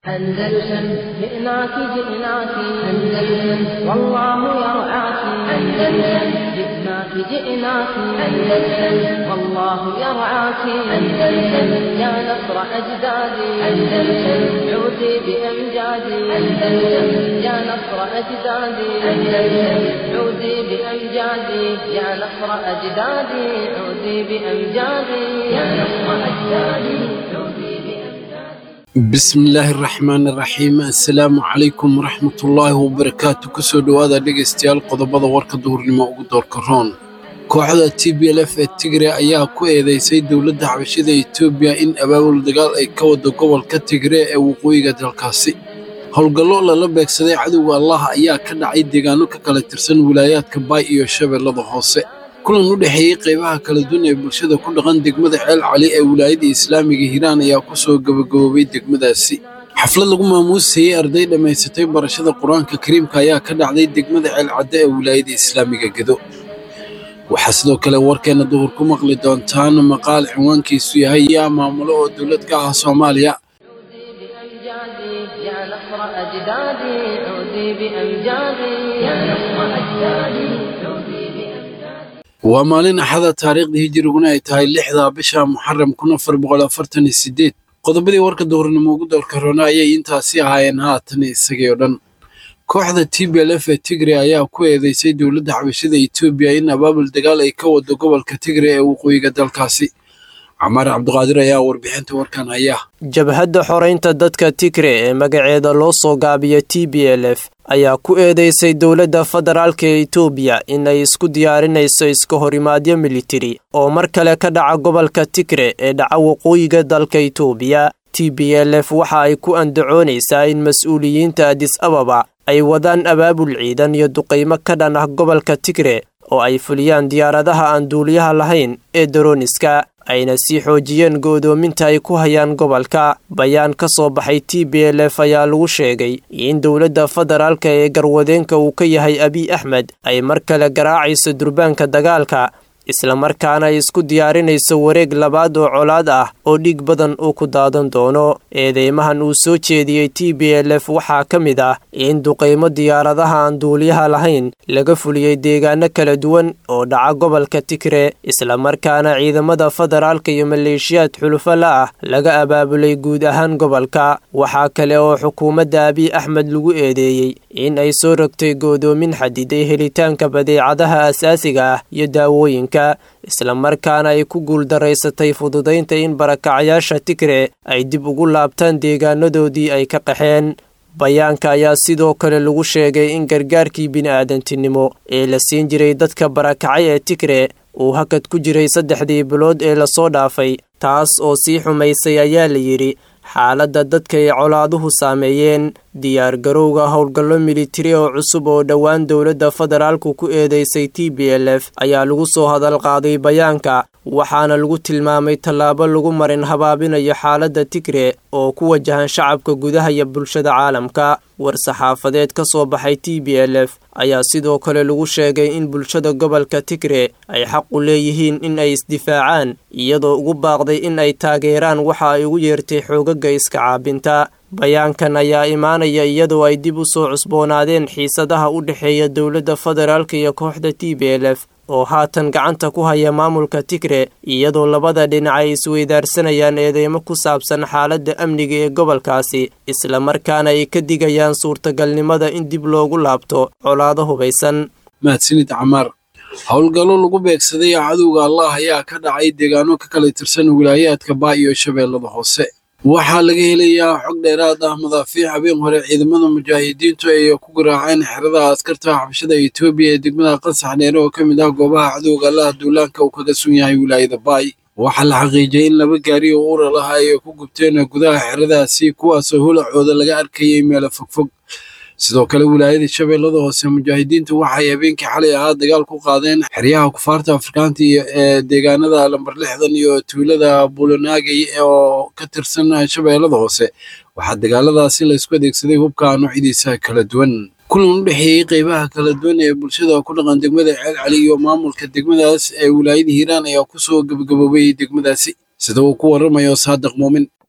أندلسن جئناك جئناك أندلسن والله يرعاك أندلسن جئناك جئناك أندلسن والله يرعاك أندلسن يا نصر أجدادي أندلسن عودي بأمجادي أندلسن يا نصر أجدادي أندلسن عودي بأمجادي يا نصر أجدادي عودي بأمجادي يا نصر أجدادي عودي بأمجادي bismillaahi raxmaani raxiim assalaamu calaykum waraxmatullaahi wabarakaatu kusoo dhowaada dhegaystayaal qodobada warka duhurnimo ugu doorka roon kooxda t b l f ee tigre ayaa ku eedeysay dowladda xabashida etoobiya in abaabul dagaal ay ka wado gobolka tigre ee waqooyiga dalkaasi howlgallo lala beegsaday cadowga allah ayaa ka dhacay deegaano ka kala tirsan wilaayaadka baay iyo shabeellada hoose kulan u dhexeeyey qaybaha kala duwan ee bulshada ku dhaqan degmada ceel cali ee wilaayada islaamiga hiiraan ayaa ku soo gabagaboobay degmadaasi xaflad lagu maamuusayey arday dhammaysatay barashada qur-aanka kariimka ayaa ka dhacday degmada ceel cadde ee wilaayada islaamiga gedo waxaa sidoo kale warkeena duhur ku maqli doontaan maqaal cinwaankiisu yahay yaa maamulo oo dowlad ka ah soomaaliya عودي بأمجادي يا نصر أجدادي عودي بأمجادي يا نصر أجدادي عودي بأمجادي waa maalin axada taariikhdii hijiriguna ay tahay lixda bisha muxaram kun afar boqol afartan iyo sideed qodobadii warka duhurnimo ugu doorka roona ayay intaasi ahaayeen haatan isagii oo dhan kooxda t b l f ee tigre ayaa ku eedeysay dowladda xabashida etoobiya in abaabul dagaal ay ka wado gobolka tigre ee waqooyiga dalkaasi camaar cabdiqaadir ayaa warbixinta warkan haya jabhadda xoreynta dadka tigre ee magaceeda loo soo gaabiyo t b l f ayaa ku eedeysay dowladda federaalka ee etoobiya inay isku diyaarinayso iska horimaadyo militari oo mar kale ka dhaca gobolka tigre ee dhaca waqooyiga dalka etoobiya t b l f waxa ay ku andacoonaysaa in mas-uuliyiinta adis ababa ay wadaan abaabul ciidan iyo duqaymo ka dhan ah gobolka tigre oo ay fuliyaan diyaaradaha aan duuliyaha lahayn ee daroniska ayna sii xoojiyeen go'doominta ay ku hayaan gobolka bayaan ka soo baxay t b l f ayaa lagu sheegay in dowladda federaalka ee garwadeenka uu ka yahay abiy axmed ay mar kale garaacayso durbaanka dagaalka islamarkaana ay isku diyaarinayso wareeg labaad oo colaad ah oo dhiig badan uu ku daadan doono eedeymahan uu soo jeediyey t b l f waxaa ka mid ah in duqaymo diyaaradaha aan duuliyaha lahayn laga fuliyey deegaano kala duwan oo dhaca gobolka tigre islamarkaana ciidamada federaalka iyo maleeshiyaad xulufo la ah laga abaabulay guud ahaan gobolka waxaa kale oo xukuumadda abiy axmed lagu eedeeyey in ay soo rogtay go'doomin xadiday helitaanka badeecadaha asaasiga ah iyo daawooyinka islamarkaana ay ku guuldaraysatay fududaynta in barakacayaasha tigre ay dib ugu laabtaan deegaanadoodii ay ka qaxeen bayaanka ayaa sidoo kale lagu sheegay in gargaarkii bini'aadantinimo ee la siin jiray dadka barakacay ee tigre uu hakad ku jiray saddexdii bilood ee lasoo dhaafay taas oo sii xumaysay ayaa la yidhi xaaladda dadka ay colaaduhu saameeyeen diyaargarowga howlgallo militari oo cusub oo dhowaan dowladda federaalku ku eedeysay t b l f ayaa lagu soo hadal qaaday bayaanka waxaana lagu tilmaamay tallaabo lagu marin habaabinayo xaaladda tigre oo ku wajahan shacabka gudaha iyo bulshada caalamka war-saxaafadeed ka soo baxay t b l f ayaa sidoo kale lagu sheegay in bulshada gobolka tigre ay xaq u leeyihiin in ay isdifaacaan iyadoo ugu baaqday in ay taageeraan waxa ay ugu yeertay xoogaga iska caabinta bayaankan ayaa imaanaya iyadoo ay dib u soo cusboonaadeen xiisadaha u dhexeeya dowladda federaalka iyo kooxda t b l f oo haatan gacanta ku haya maamulka tigre iyadoo labada dhinac ay isweydaarsanayaan eedeymo ku saabsan xaaladda amniga ee gobolkaasi islamarkaana ay ka digayaan suurtagalnimada in dib loogu laabto colaado hubaysan mahadsanid camaar howlgallo lagu beegsaday cadowga allah ayaa ka dhacay deegaano ka kala tirsan wilaayaadka baa iyo shabeellada hoose waxaa laga helayaa xog dheeraad ah madaafiic habeen hore ciidamada mujaahidiintu ay ku garaaceen xerada askarta xabashada etoobiya ee degmada qasax dheere oo ka mid ah goobaha cadowga allaha duulaanka uu kaga sun yahay wilaayada baay waxaa la xaqiijiyay in laba gaari oo uura lahaa ay ku gubteen gudaha xeradaasi kuwaasoo holacooda laga arkayay meelo fogfog sidoo kale wilaayada shabeellada hoose mujaahidiintu waxay habeenkii xalay ahaa dagaal ku qaadeen xeryaha kufaarta afrikaanta iyo ee deegaanada lambar lixdan iyo tuulada buulanaagay oo ka tirsan shabeellada hoose waxaa dagaaladaasi laysku adeegsaday hubka noocyadiisa kala duwan kulan u dhexeeyey qeybaha kala duwan ee bulshada ku dhaqan degmada ceel cali iyo maamulka degmadaas ee wilaayada hiiraan ayaa kusoo gabagaboobay degmadaasi sida uu ku waramayo saadiq muumin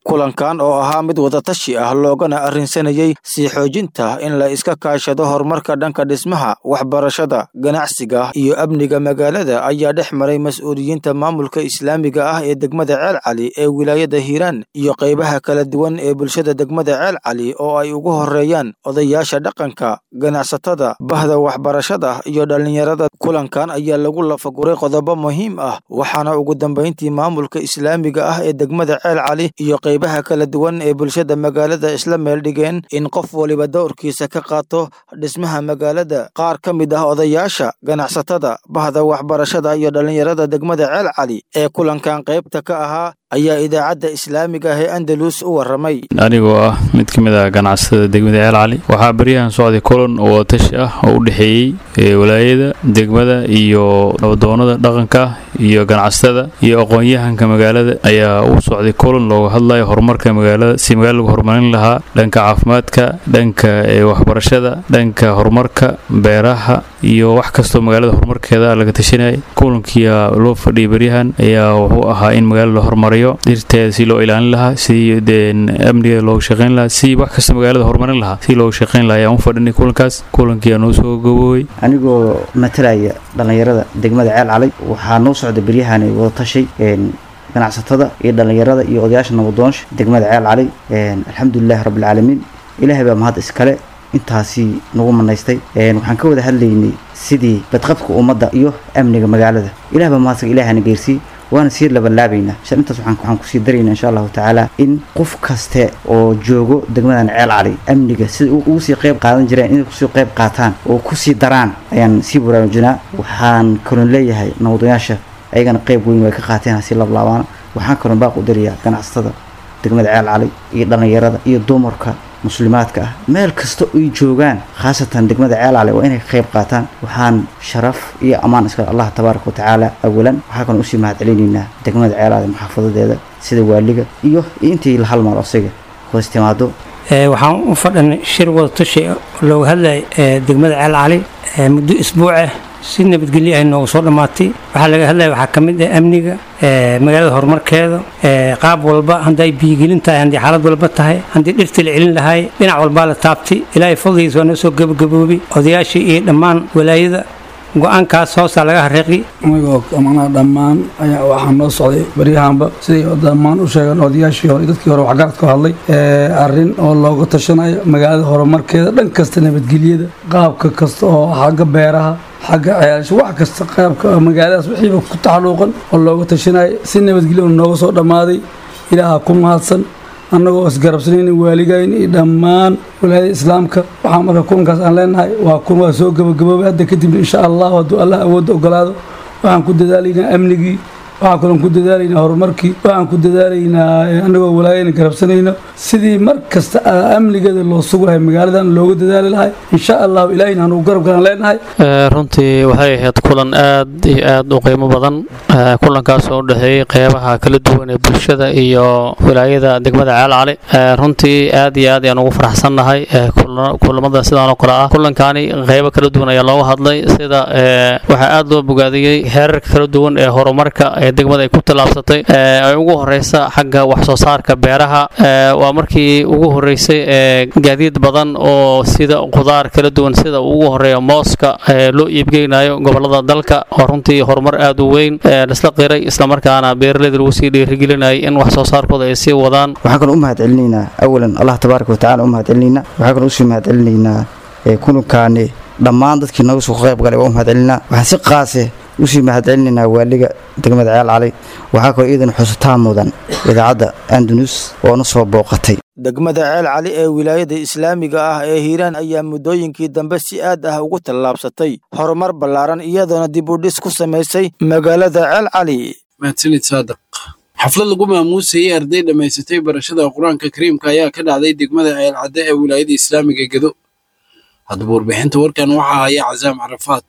kulankan oo ahaa mid wadatashi ah loogana arrinsanayey sii xoojinta in la iska kaashado horumarka dhanka dhismaha waxbarashada ganacsiga iyo amniga magaalada ayaa dhex maray mas-uuliyiinta maamulka islaamiga ah ee degmada ceel cali ee wilaayada hiiraan iyo qaybaha kala duwan ee bulshada degmada ceel cali oo ay ugu horeeyaan odayaasha dhaqanka ganacsatada bahda waxbarashada iyo dhallinyarada kulankan ayaa lagu lafaguray qodobo muhiim ah waxaana ugu dambayntii maamulka islaamiga ah ee degmada ceel cali iyo qaybaha kala duwan ee bulshada magaalada isla meeldhigeen in qof waliba dowrkiisa ka qaato dhismaha magaalada qaar ka mid ah odayaasha ganacsatada bahda waxbarashada iyo dhallinyarada degmada ceel cali ee kulankan qaybta ka ahaa ayaa idaacadda islaamiga ah ee andalus u warramay anigoo ah mid ka mid ah ganacsatada degmada ceel cali waxaa baryahan socday kulan oo tashi ah oo u dhexeeyey walaayada degmada iyo nabadoonada dhaqanka iyo ganacsatada iyo aqoon-yahanka magaalada ayaa u socday kulan looga hadlayo horumarka magaalada si magaalada lagu horumarin lahaa dhanka caafimaadka dhanka waxbarashada dhanka horumarka beeraha iyo wax kastoo magaalada horumarkeeda laga tashanayay kulankiia loo fadhiyay baryahan ayaa wuxuu ahaa in magaalada la horumariyo dhirteeda si loo ilaalin lahaa si amnigeeda looga shaqayn lahaa si wax kasta magaalada horumarin lahaa si looga shaqayn lahaa ayaan u fadhinay kulankaas kulankiiaa noo soo gaboobay anigoo matalaya dhallinyarada degmada ceel calay waxaa noo socda beryahan wada tashay ganacsatada iyo dhallinyarada iyo odayaasha nabadoonsha degmada ceel calay alxamdulilahi rabbilcaalamiin ilaahay baa mahad iskale intaasi nagu manaystay waxaan ka wada hadlaynay sidii badqabka ummadda iyo amniga magaalada ilah baa mahadsaga ilahana geersii waana sii labalaabaynaa shan intaas waxaan kusii daraynaa insha allahu tacaala in qof kaste oo joogo degmadan ceel cali amniga sida ugu sii qayb qaadan jireen inay kusii qayb qaataan oo kusii daraan ayaan sii baraarujinaa waxaan kalon leeyahay nabadoyaasha ayagana qayb weyn way ka qaateen hasi lablaabaana waxaan kalon baaq u darayaa ganacsatada degmada ceel cali iyo dhallinyarada iyo dumarka muslimaadka ah meel kasta ay joogaan khaasatan degmada ceelcale waa inay ka qayb qaataan waxaan sharaf iyo ammaan iska allah tabaaraka watacaala awalan waxaa kaloo usii mahad celinaynaa degmada ceelcale maxaafadadeeda sida waaliga iyo intii la halmaal asiga hoos timaado waxaan u fadhanay shir wada tashi looga hadlaya degmada ceel cali muddo isbuucah si nabadgelyo ay noogu soo dhammaatay waxaa laga hadlaya waxaa ka mid ah amniga magaalada horumarkeeda qaab walba hadday biyigelin tahay haddii xaalad walba tahay haddii dhirtii la celin lahaay dhinac walbaa la taabtay ilaahay fadligiisa waa noo soo gabagaboobay odayaashii iyo dhammaan walaayada go-aankaas hoosaa laga hareeqi anigoo manaa dhammaan ayaa waxaa noo socday baryahanba siday dhammaan u sheegeen odayaashii hore dadkii hore waxgaradka hadlay arrin oo looga tashanayo magaalada horumarkeeda dhan kasta nabadgelyada qaabka kasta oo xagga beeraha xagga ceelasho wax kasta qaabka magaaladaas wixiiba ku taxaluuqan oo looga tashanayo si nabadgelyo nooga soo dhammaaday ilaaha ku mahadsan annagoo isgarabsanayna waaligayn iyo dhammaan walaayada islaamka waxaa marka kulankaas aan leenahay waa kun waa soo gabagaboobay hadda kadibna insha allahu hadduu allah awoodda ogolaado waxaan ku dadaalaynaa amnigii waxaan kalon ku dadaalaynaa horumarkii waxaan ku dadaalaynaa annagoo walaayana garabsanayno sidii mar kasta amnigeeda loo sugu lahay magaaladan looga dadaali lahay insha allahu ilaahayna anugu garab galan leenahay runtii waxay ahayd kulan aad iyo aad u qiimo badan kulankaas oo u dhexeeyey qeybaha kala duwan ee bulshada iyo wilaayada degmada ceel cali runtii aad iyo aad ayaan ugu faraxsannahay kulamada sidaan oo kale ah kulankani qeybo kala duwan ayaa looga hadlay sida waxaa aad loo bogaadiyey heerarka kala duwan ee horumarka ee degmada ay ku tallaabsatay ay ugu horeysa xagga wax soo saarka beeraha waa markii ugu horeysay ee gaadiid badan oo sida qudaar kala duwan sida ugu horeeya mooska loo iibgeynayo gobolada dalka oo runtii horumar aad u weyn lasla qiray islamarkaana beeraleyda lagu sii dhiirigelinayay in wax soo saarkooda ay sii wadaan waxaan kaloo u mahad celinaynaa awalan allah tabaaraka watacala u mahad celinaynaa waxaan kaloo usii mahad celinaynaa kulankaani dhammaan dadkii nooga soo qayb galay waa u mahad celinaa waxaan si qaase usii mahad celinaynaa waaliga degmada ceel cali waxaa kaloo iidan xusutaan mudan idaacadda andunus oo na soo booqatay degmada ceel cali ee wilaayada islaamiga ah ee hiiraan ayaa muddooyinkii dambe si aad ah ugu tallaabsatay horumar ballaaran iyadoona dib u dhis ku samaysay magaalada ceel cali mahadsanid saadaq xaflad lagu maamuusayay arday dhammaysatay barashada qur-aanka kariimka ayaa ka dhacday degmada ceelcadde ee wilaayada islaamiga gedo haddaba warbixinta warkan waxaa haya casaam carafaad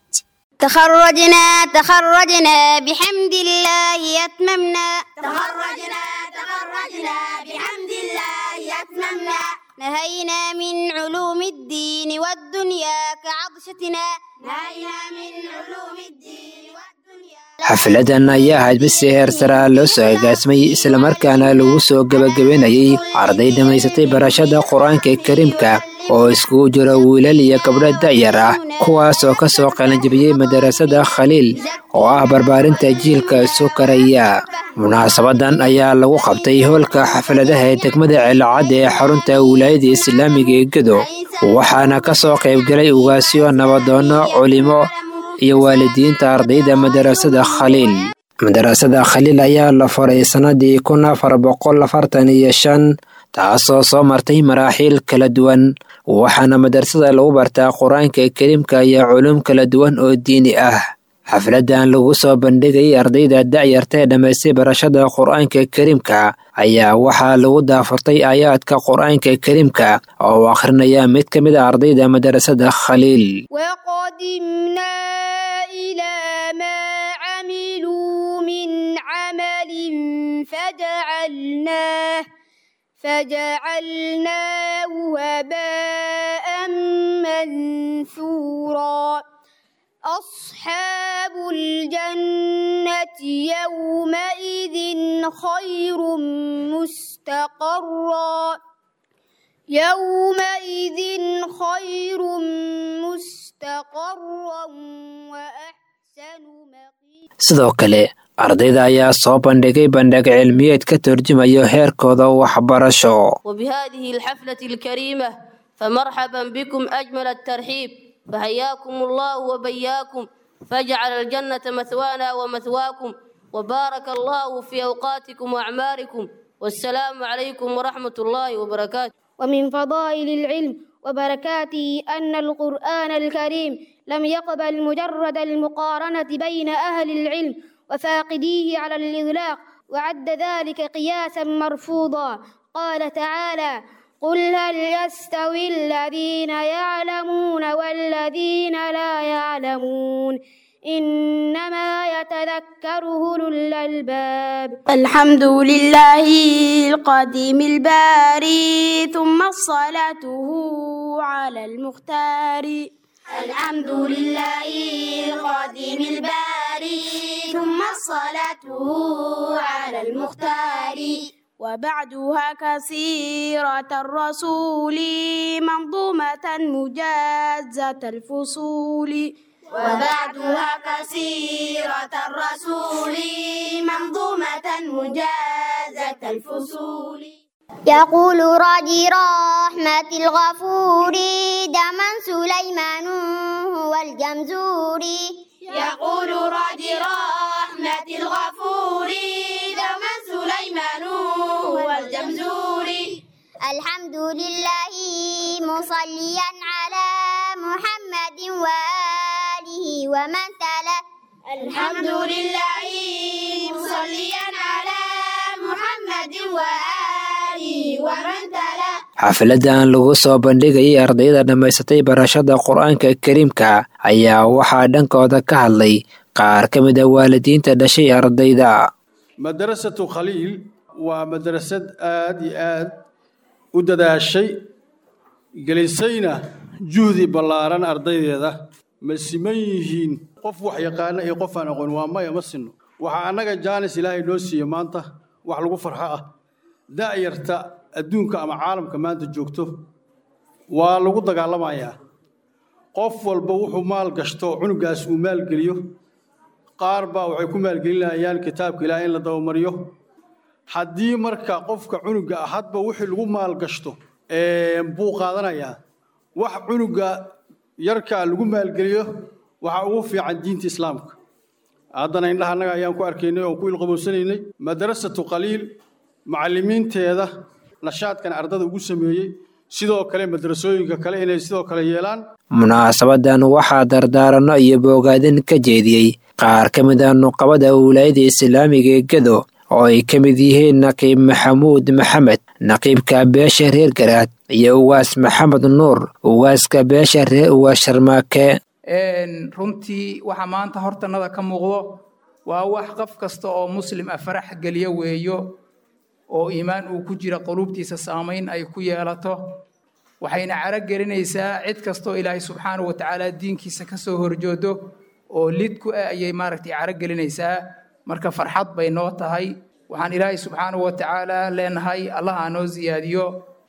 تخرجنا تخرجنا بحمد الله أتممنا تخرجنا تخرجنا بحمد الله أتممنا نهينا من علوم الدين والدنيا كعطشتنا نهينا من علوم الدين والدنيا xafladan ayaa ahayd mid si heer saraa loo soo agaasmay islamarkaana lagu soo gebagabenayay arday dhammaysatay barashada qur-aanka kariimka oo iskugu jiro wiilal iyo gabdho da'yar ah kuwaas oo ka soo qalanjibiyey madarasada khaliil oo ah barbaarinta jiilka isu karaya munaasabadan ayaa lagu qabtay hoolka xafladaha ee degmada ceelacad ee xarunta wilaayada islaamiga ee gedo waxaana ka soo qaybgalay ugaasyo nabadoono culimo iyo waalidiinta ardayda madarasada khaliil madarasada khaliil ayaa la furay sannadii kun afar boqol afartan iyo shan taasoo soo martay maraaxiil kala duwan waxaana madarasada lagu bartaa qur-aanka kariimka iyo culum kala duwan oo diini ah xafladan lagu soo bandhigayay ardayda da'yarta ee dhammaystay barashada qur-aanka kariimka ayaa waxaa lagu daafurtay aayaadka qur-aanka kariimka oo uu akhrinaya mid ka mid a ardayda madarasada khaliil وقدمنا إلى ما عملوا من عمل فجعلناه فجعلناه هباء منثورا أصحاب الجنة يومئذ خير مستقرا يومئذ خير مستقرا وأحسن مقيلا sidoo kale ardayda ayaa soo bandhigay bandhig cilmiyeed ka turjumayo heerkooda waxbarasho وبهذه الحفلة الكريمة فمرحبا بكم أجمل الترحيب فحياكم الله وبياكم فاجعل الجنة مثوانا ومثواكم وبارك الله في أوقاتكم وأعماركم والسلام عليكم ورحمة الله وبركاته ومن فضائل العلم وبركاته أن القرآن الكريم لم يقبل مجرد المقارنة بين أهل العلم وفاقديه على الإطلاق وعد ذلك قياسا مرفوضا قال تعالى قل هل يستوي الذين يعلمون والذين لا يعلمون إنما يتذكر أولو الألباب الحمد لله القديم الباري ثم صلاته على المختار الحمد لله القديم الباري ثم صلاته على المختار وبعدها كثيرة الرسول منظومة مجازة الفصول وبعدها كثيرة الرسول منظومة مجازة الفصول يقول راجي رحمة الغفور دما سليمان هو الجمزوري يقول راجي رحمة الغفور دما سليمان هو الجمزوري الحمد لله مصليا على محمد وآله ومن تلا الحمد لله مصليا على محمد وآله ومن تلا xafladan lagu soo bandhigayay ardayda dhammaysatay barashada qur-aanka kariimka ayaa waxaa dhankooda ka hadlay qaar ka mid a waalidiinta dhashay ardayda madrasatu khaliil waa madrasad aad iyo aad u dadaashay gelisayna juhdi ballaaran ardaydeeda ma siman yihiin qof wax yaqaana iyo qof aan aqoon waa maya ma sinno waxaa annaga jaanis ilaahay noo siiye maanta wax lagu farxo ah da'yarta adduunka ama caalamka maanta joogto waa lagu dagaalamayaa qof walba wuxuu maal gashto cunugaas uu maalgeliyo qaar baa waxay ku maalgelinayaan kitaabka ilaah in la dabamariyo haddii marka qofka cunuga ah hadba wixii lagu maal gashto buu qaadanayaa wax cunuga yarkaa lagu maalgeliyo waxaa ugu fiican diinta islaamka haddana indhaha annaga ayaan ku arkaynay oon ku ilqabowsanaynay madrasatu qaliil macallimiinteeda nashaadkan ardada ugu sameeyey sidoo kale madrasooyinka kale inay sidoo kale yeelaan munaasabadan waxaa dardaaranno iyo boogaadin ka jeediyey qaar ka mid a nuqabada wilaayada islaamiga ee gedo oo ay ka mid yihiin naqiib maxamuud maxamed naqiibka beesha reer garaad iyo ugaas maxamed nuur ugaaska beesha reer ugaas sharmaake runtii waxa maanta hortanada ka muuqdo waa wax qof kasta oo muslim ah farax geliyo weeyo oo iimaan uu ku jira quluubtiisa saamayn ay ku yeelato waxayna caro gelinaysaa cid kastoo ilaahay subxaanahu wa tacaala diinkiisa ka soo horjoodo oo lid ku ah ayay maaragtay caro gelinaysaa marka farxad bay noo tahay waxaan ilaahay subxaanahu wa tacaala leenahay allah aa noo siyaadiyo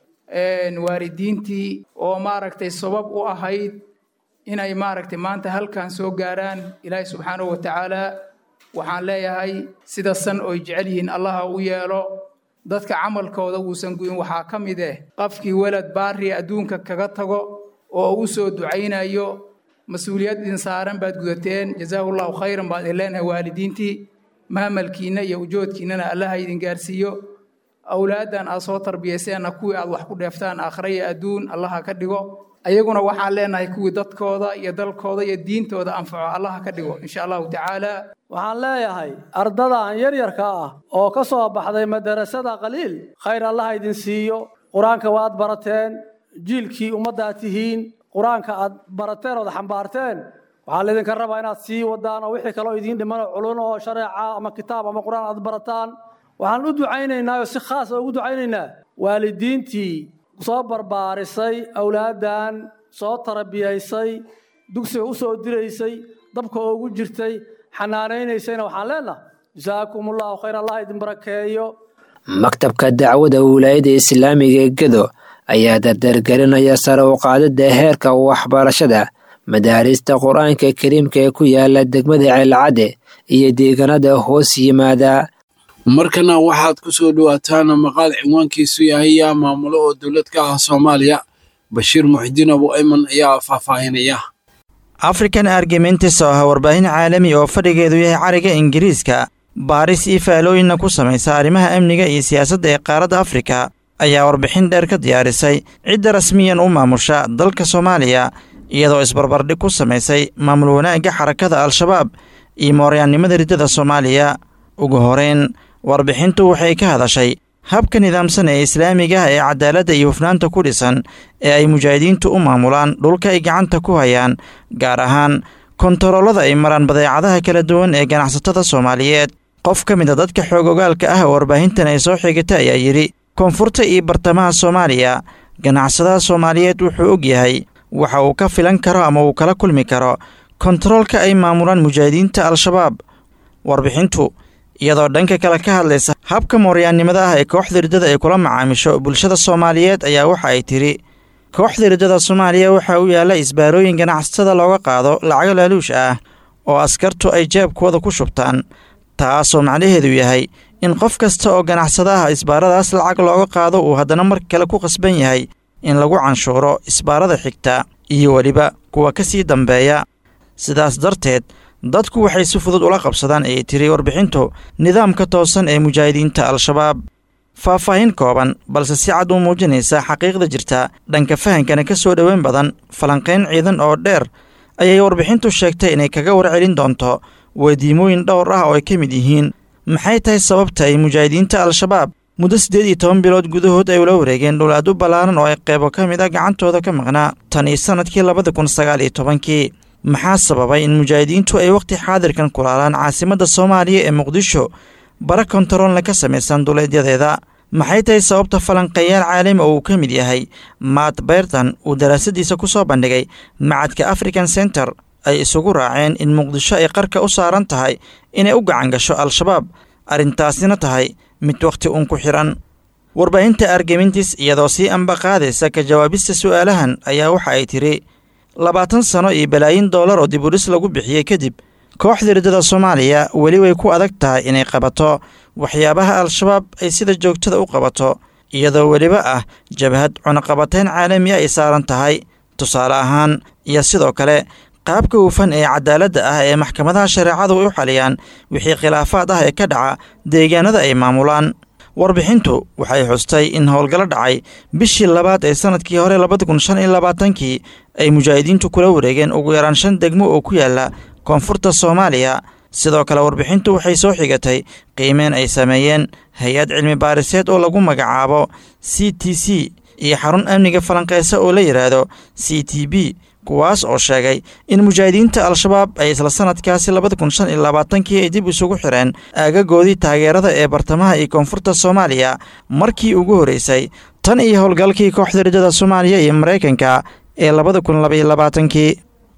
waalidiintii oo maaragtay sabab u ahayd inay maaragtay maanta halkan soo gaaraan ilaahay subxaanahu wa tacaala waxaan leeyahay sida san oy jecel yihiin allaha u yeelo dadka camalkooda uusan guyin waxaa ka mid eh qofkii welad baari adduunka kaga tago oo u soo ducaynayo mas-uuliyad idin saaran baad gudateen jazaahu llahu khayran baad idin leenahay waalidiintii maamalkiinna iyo ujoodkiinnana allaha idin gaarsiiyo awlaaddan aad soo tarbiyayseenna kuwii aad wax ku dheeftaan aakhira iyo adduun allaha ka dhigo ayaguna waxaan leenahay kuwii dadkooda iyo dalkooda iyo diintooda anfaco allaha ka dhigo insha allahu tacaala waxaan leeyahay ardadan yaryarka ah oo ka soo baxday madarasada qaliil khayr allaha idin siiyo qur-aanka waad barateen jiilkii ummaddaad tihiin qur-aanka aad barateen ood xambaarteen waxaa laydinka rabaa inaad sii wadaan oo wixii kaloo idiin dhiman oo culun oo shareeca ama kitaab ama qur-aan aad barataan waxaan u ducaynaynaa oo si khaasa ugu ducaynaynaa waalidiintii soo barbaarisay awlaaddan soo tarabiyaysay dugsiga u soo diraysay dabka ugu jirtay xanaanaynaysayna waxaan leenahay jasaakumullahu khayr allah idin barakeeyo maktabka dacwada wilaayada islaamiga ee gedo ayaa dardargelinaya sare u qaadida heerka waxbarashada madaarista qur-aanka kariimka ee ku yaala degmada ceelcadde iyo deegaanada hoos yimaada markana waxaad ku soo dhowaataan maqaal cinwaankiisu yahay yaa maamulo oo dowlad ka ah soomaaliya bashiir muxidiin abu ayman ayaa faahfaahinaya african argumentis oo ah warbaahin caalami oo fadhigeedu yahay cariga ingiriiska baaris iyo faalooyinna ku samaysa arrimaha amniga iyo siyaasadda ee qaaradda afrika ayaa warbixin dheer ka diyaarisay cidda rasmiyan u maamusha dalka soomaaliya iyadoo isbarbardhig ku samaysay maamul wanaagga xarakada al-shabaab iyo mooryaannimada riddada soomaaliya ugu horeyn warbixintu waxay ka hadashay habka nidaamsan ee islaamiga ah ee cadaaladda iyo hufnaanta ku dhisan ee ay mujaahidiintu u maamulaan dhulka ay gacanta ku hayaan gaar ahaan kontaroolada ay maraan badeecadaha kala duwan ee ganacsatada soomaaliyeed qof ka mid a dadka xoog ogaalka ah oo warbaahintan ay soo xigata ayaa yidhi koonfurta iyo bartamaha soomaaliya ganacsadaha soomaaliyeed wuxuu og yahay waxa uu ka filan karo ama uu kala kulmi karo kontaroolka ay maamulaan mujaahidiinta al-shabaab warbixintu iyadoo dhanka kale ka hadlaysa habka mooryaannimada ah ee kooxda riddada ay kula macaamisho bulshada soomaaliyeed ayaa waxa ay tidhi kooxda riddada soomaaliya waxaa u yaalla isbaarooyin ganacsatada looga qaado lacago laaluush ah oo askartu ay jeebkooda ku shubtaan taasoo macnaheedu yahay in qof kasta oo ganacsada ah isbaaradaas lacag looga qaado uu haddana mar kale ku qasban yahay in lagu canshuuro isbaarada xigta iyo weliba kuwa ka sii dambeeya sidaas darteed dadku waxay si fudud ula qabsadaan ayay tiri warbixintu nidaamka toosan ee mujaahidiinta al-shabaab faahfaahin kooban balse si cad u muujinaysa xaqiiqda jirta dhanka fahankana ka soo dhoweyn badan falanqayn ciidan oo dheer ayay warbixintu sheegtay inay kaga warcelin doonto weydiimooyin dhowr ah oo ay ka mid yihiin maxay tahay sababta ay mujaahidiinta al-shabaab muddo siddeed iyo toban bilood gudahood ay ula wareegeen dhowlaad u ballaaran oo ay qeybo ka mid a gacantooda ka maqnaa tan iyo sannadkii labada kun sagaal iyo tobankii maxaa sababay in mujaahidiintu ay wakhti xaadirkan kulaalaan caasimadda soomaaliya ee muqdisho bara kontaroolna ka samaysan duleedyadeeda maxay tahay sababta falanqeeyaal caalami oo uu ka mid yahay maat beyrtan uu daraasadiisa ku soo bandhigay macadka african center ay isugu raaceen in muqdisho ay qarka u saaran tahay inay u gacan gasho al-shabaab arrintaasina tahay mid wakhti uun ku xidhan warbaahinta argemintis iyadoo sii amba qaadaysa ka jawaabista su'aalahan ayaa waxa ay tidhi labaatan sano iyo balaayin dollar oo dibudhis lagu bixiyey kadib kooxda riddada soomaaliya weli way ku adag tahay inay qabato waxyaabaha al-shabaab ay sida joogtada u qabato iyadoo weliba ah jabhad cunaqabatayn caalami ay saaran tahay tusaale ahaan iyo sidoo kale qaabka hufan ee cadaaladda ah ee maxkamadaha shareecadu u xaliyaan wixii khilaafaad ah ee ka dhaca deegaanada ay maamulaan warbixintu waxay xustay in howlgallo dhacay bishii labaad ee sannadkii hore labada kun shan iyo labaatankii ay mujaahidiintu kula wareegeen ugu yaraan shan degmo oo ku yaala koonfurta soomaaliya sidoo kale warbixintu waxay soo xigatay qiimeen ay sameeyeen hay-ad cilmi baariseed oo lagu magacaabo c t c iyo xarun amniga falanqeysa oo la yidhaahdo c t b kuwaas oo sheegay in mujaahidiinta al-shabaab ay isla sannadkaasi labada kun shan iyo labaatankii ay dib isugu xireen aagagoodii taageerada ee bartamaha iyo koonfurta soomaaliya markii ugu horreysay tan iyo howlgalkii kooxda riddada soomaaliya iyo maraykanka ee labada kun labaiyo labaatankii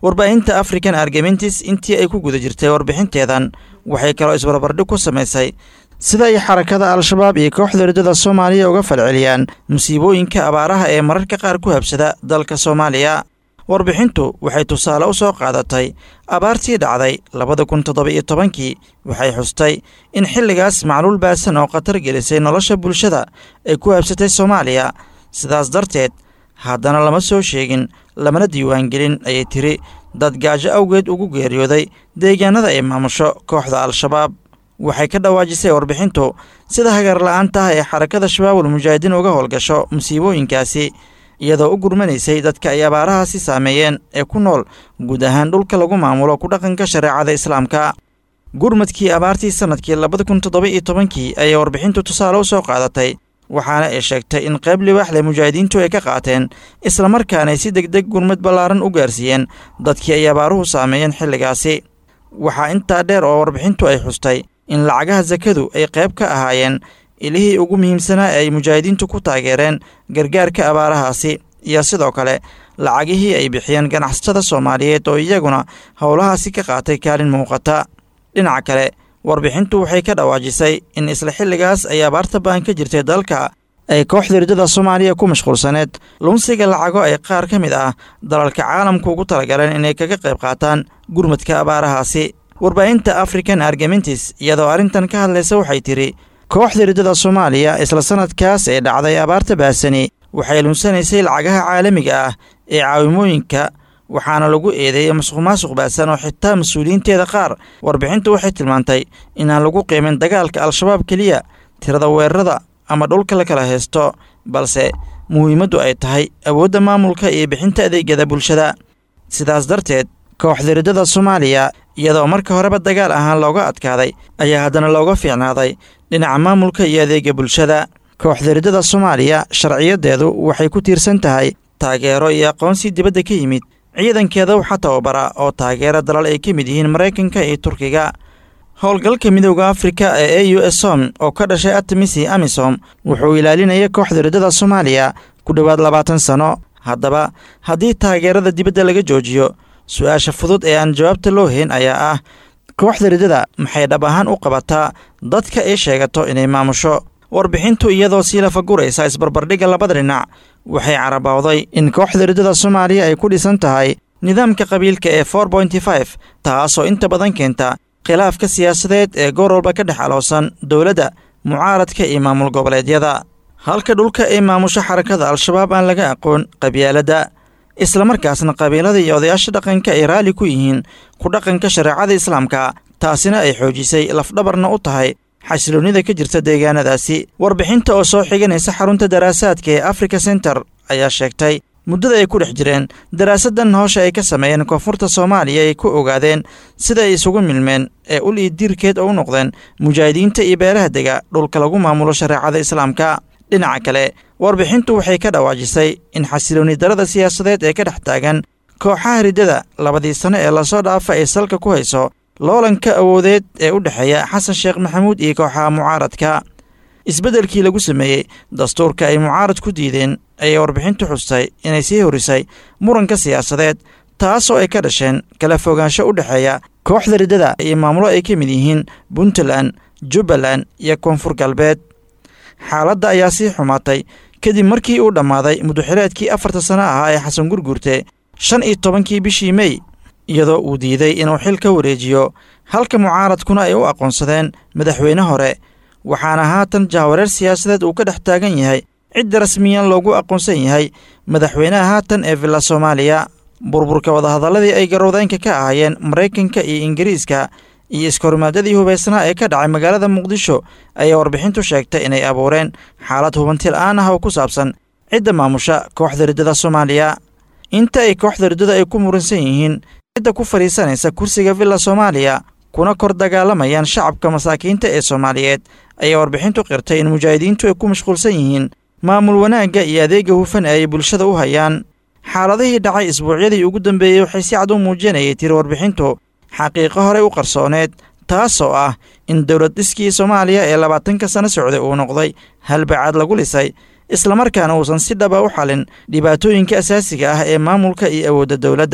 warbaahinta african argamentis intii ay ku guda jirtay warbixinteedan waxay kaloo isbarbardhig ku samaysay sida ay xarakada al-shabaab iyo kooxda riddada soomaaliya uga falceliyaan musiibooyinka abaaraha ee mararka qaar ku habsada dalka soomaaliya warbixintu waxay tusaale u soo qaadatay abaartii dhacday labada kun toddoba-iyo tobankii waxay xustay in xilligaas macluul baasan oo khatar gelisay nolosha bulshada ay ku habsatay soomaaliya sidaas darteed haddana lama soo sheegin lamana diiwaangelin ayay tiri dad gaajo awgeed ugu geeriyooday deegaanada ay maamusho kooxda al-shabaab waxay ka dhawaajisay warbixintu sida hagarla'aanta ah ee xarakada shabaabul mujaahidiin uga howlgasho musiibooyinkaasi iyadoo u gurmanaysay dadka ay abaarahaasi saameeyeen ee ku nool guud ahaan dhulka lagu maamulo ku dhaqanka shareecada islaamka gurmadkii abaartii sannadkii labada kun toddoba iyo tobankii ayay warbixintu tusaale u soo qaadatay waxaana ay sheegtay in qayb libaaxle mujaahidiintu ay ka qaateen islamarkaanay si deg deg gurmad ballaaran u gaarsiiyeen dadkii ay abaaruhu saameeyeen xilligaasi waxaa intaa dheer oo warbixintu ay xustay in lacagaha sakadu ay qayb ka ahaayeen ilihii ugu muhiimsanaa ee ay mujaahidiintu ku taageereen gargaarka abaarahaasi iyo sidoo kale lacagihii ay bixiyeen ganacsatada soomaaliyeed oo iyaguna howlahaasi ka qaatay kaalin muuqata dhinaca kale warbixintu waxay ka dhawaajisay in isla xilligaas ay abaarta baan ka jirtay dalka ay kooxda riddada soomaaliya ku mashquulsaneed lunsiga lacago ay qaar ka mid ah dalalka caalamku ugu talagaleen inay kaga qayb qaataan gurmadka abaarahaasi warbaahinta african argamentis iyadoo arrintan ka hadlaysa waxay tidhi kooxda riddada soomaaliya isla sannadkaas ee dhacday abaarta baasani waxay lunsanaysay lacagaha caalamiga ah ee caawimooyinka waxaana lagu eedeeyey masuqmaasuq baasan oo xitaa mas-uuliyiinteeda qaar warbixintu waxay tilmaantay inaan lagu qiimin dagaalka al-shabaab keliya tirada weerarada ama dhulka la kala haysto balse muhiimaddu ay tahay awoodda maamulka iyo bixinta adeegyada bulshada sidaas darteed kooxda riddada soomaaliya iyadoo marka horeba dagaal ahaan looga adkaaday ayaa haddana looga fiicnaaday dhinaca maamulka iyo adeega bulshada kooxda riddada soomaaliya sharciyadeedu waxay ku tiirsan tahay taageero iyo aqoonsi dibadda ka yimid ciidankeeda waxaa tababara oo taageera dalal ay ka mid yihiin maraykanka iyo turkiga howlgalka midowda afrika ee a u s som oo ka dhashay atamisi amisom wuxuu ilaalinaya kooxda riddada soomaaliya ku dhowaad labaatan sano haddaba haddii taageerada dibadda laga joojiyo su-aasha fudud ee aan jawaabta loo hayn ayaa ah kooxda riddada maxay dhab ahaan u qabataa dadka ay sheegato inay maamusho warbixintu iyadoo sii lafaguraysa isbarbardhigga labada dhinac waxay carabowday in kooxda riddada soomaaliya ay ku dhisan tahay nidaamka qabiilka ee for bonty five taasoo inta badan keenta khilaafka siyaasadeed ee goor walba ka dhex aloosan dowladda mucaaradka iyo maamul goboleedyada halka dhulka ay maamusho xarakada al-shabaab aan laga aqoon qabyaaladda islamarkaasna qabiilada iyo odayaasha dhaqanka ay raalli ku yihiin ku dhaqanka shareecada islaamka taasina ay xoojisay lafdhabarna u tahay xasiloonnida ka jirta deegaanadaasi warbixinta oo soo xiganaysa xarunta daraasaadka ee africa center ayaa sheegtay muddada ay ku dhex jireen daraasaddan hoosha ay ka sameeyeen koonfurta soomaaliya ay ku ogaadeen sida ay isugu milmeen ee ul iyo diirkeed oo u noqdeen mujaahidiinta iyo beelaha dega dhulka lagu maamulo shareecada islaamka dhinaca kale warbixintu waxay ka dhawaajisay in xasiloonni darada siyaasadeed ee ka dhex taagan kooxaha riddada labadii sano ee lasoo dhaafa ay salka ku hayso loolanka awoodeed ee u dhexeeya xasan sheekh maxamuud iyo kooxaha mucaaradka isbeddelkii lagu sameeyey dastuurka ay mucaarad ku diideen ayay warbixintu xustay inay sii horisay muranka siyaasadeed taasoo ay ka dhasheen kala fogaansho u dhexeeya kooxda riddada iyo maamulo ay ka mid yihiin puntland jubbaland iyo koonfur galbeed xaaladda ayaa sii xumaatay kadib markii uu dhammaaday muduxileedkii afarta sano ahaa ee xasan gurgurte shan iyo tobankii bishii mey iyadoo uu diiday inuu xil ka wareejiyo halka mucaaradkuna ay u aqoonsadeen madaxweyne hore waxaana haatan jahwareer siyaasadeed uu ka dhex taagan yahay cidda rasmiyan loogu aqoonsan yahay madaxweynaha haatan ee villa soomaaliya burburka wadahadalladii ay garowdaynka ka ahaayeen maraykanka iyo ingiriiska iyo iskahorimaadadii hubaysnaa ee ka dhacay magaalada muqdisho ayaa warbixintu sheegtay inay abuureen xaalad hubantil aan ah oo ku saabsan cidda maamusha kooxda riddada soomaaliya inta ay kooxda riddada ay ku muransan yihiin cidda ku fadhiisanaysa kursiga villa soomaaliya kuna kor dagaalamayaan shacabka masaakiinta ee soomaaliyeed ayaa warbixintu qirtay in mujaahidiintu ay ku mashquulsan yihiin maamul wanaagga iyo adeega hufan ee ay bulshada u hayaan xaaladihii dhacay isbuucyadii ugu dambeeyey waxay si cad u muujinayay tiri warbixintu xaqiiqo horey u qarsooneed taasoo ah in dowlad dhiskii soomaaliya ee labaatanka sano socday uu noqday halbacaad lagu lisay islamarkaana uusan si dhaba u xalin dhibaatooyinka asaasiga ah ee maamulka iyo awoodda dowladda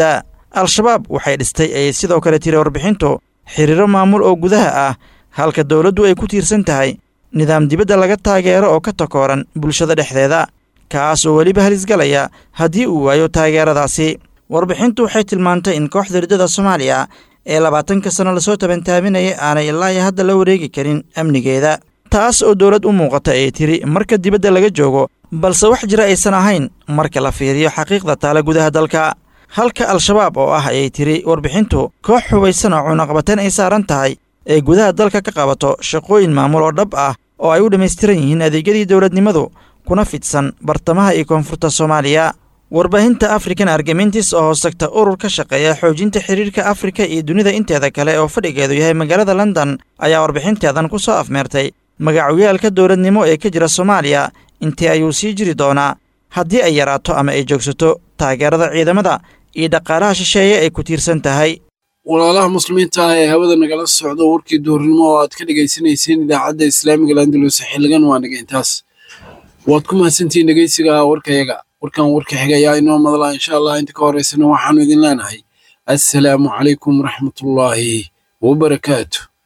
al-shabaab waxay dhistay ayay sidoo kale tiri warbixintu xiriiro maamul oo gudaha ah halka dowladdu ay ku tiirsan tahay nidaam dibadda laga taageero oo ka takooran bulshada dhexdeeda kaas oo weliba halisgalaya haddii uu waayo taageeradaasi warbixintu waxay tilmaantay in kooxda riddada soomaaliya ee labaatanka sano lasoo tabantaabinayay aanay ilaa iyo hadda la wareegi karin amnigeeda taas oo dowlad u muuqata ay tiri marka dibadda laga joogo balse wax jira aysan ahayn marka la fiiriyo xaqiiqda taala gudaha dalka halka al-shabaab oo ah ayay tiri warbixintu koox hubaysan oo cunaqabateen ay saaran tahay ee gudaha dalka ka qabato shaqooyin maamul oo dhab ah oo ay u dhammaystiran yihiin adeegyadii dowladnimadu kuna fidsan bartamaha iyo koonfurta soomaaliya warbaahinta african argamentis oo hoostagta urur ka shaqeeya xoojinta xiriirka afrika iyo dunida inteeda kale oo fadhigeedu yahay magaalada london ayaa warbixinteedan ku soo afmeertay magacoyaalka dowladnimo ee ka jira soomaaliya intii ayuu sii jiri doonaa haddii ay yaraato ama ay joogsato taageerada ciidamada iyo dhaqaalaha shisheeye ay ku tiirsan tahay walaalaha muslimiinta ah ee hawada nagala socdo warkii duhurnimo oo aad ka dhegaysanayseen idaacadda islaamiga landalus xiligan waa naga intaas waad ku mahadsantihiin dhegeysiga warkayaga warkan warka xigayaa inoo madlaa insha allah inta ka horeysana waxaanu idin leenahay assalaamu calaykum waraxmatullaahi wabarakaatu